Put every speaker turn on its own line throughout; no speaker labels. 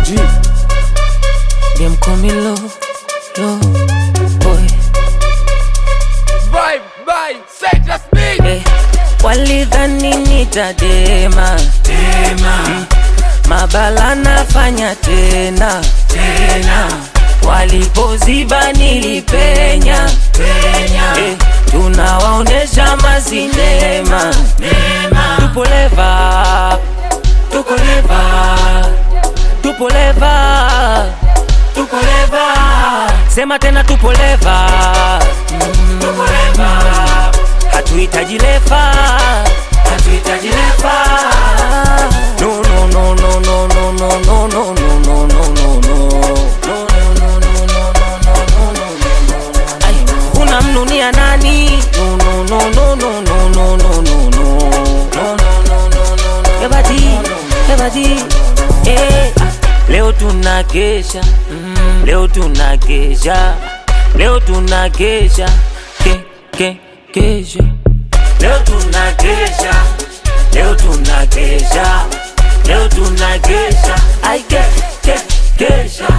G.
Them call me low, low boy.
Vibe, vibe, set the speed.
Eh, walidhani nitadema
Tema,
mabala nafanya tena tena, walipoziba nilipenya
penya,
eh, tunawaonesha masinema
nema,
tupo leva tuko leva tupo leva tuko leva sema tena tupo leva
tuko leva,
hatuhitaji lefa
hatuhitaji lefa.
no no no no no no no no no no no no no no Ay, unamnunia nani no no no no no no no no no no Ebadi, ebadi, eh, ah, leo tunakesha mm, leo tunakesha leo tunakesha ke ke kesha leo tunakesha leo tunakesha leo tunakesha ai ke ke kesha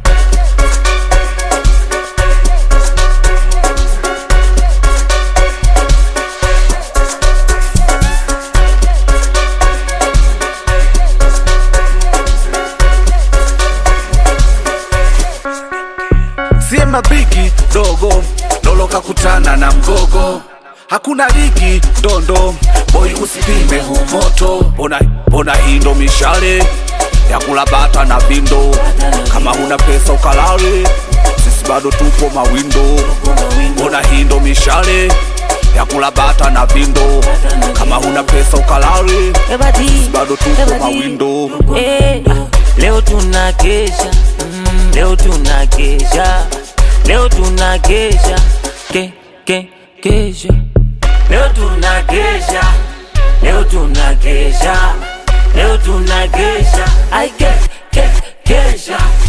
Siema bigi dogo Lolo kakutana na mgogo Hakuna ligi dondo Boy usipime huu moto Ona, ona hii ndo mishale Ya kula bata na vindo Kama huna pesa ukalale Sisi bado tupo mawindo Ona hii ndo mishale Ya kula bata na vindo Kama huna pesa ukalale
ebadi
Bado tupo
ebadi.
mawindo
Eh, ah, leo tunakesha mm, leo tunakesha leo tunakesha ke ke kesha leo tunakesha leo tunakesha leo tunakesha ai ke ke kesha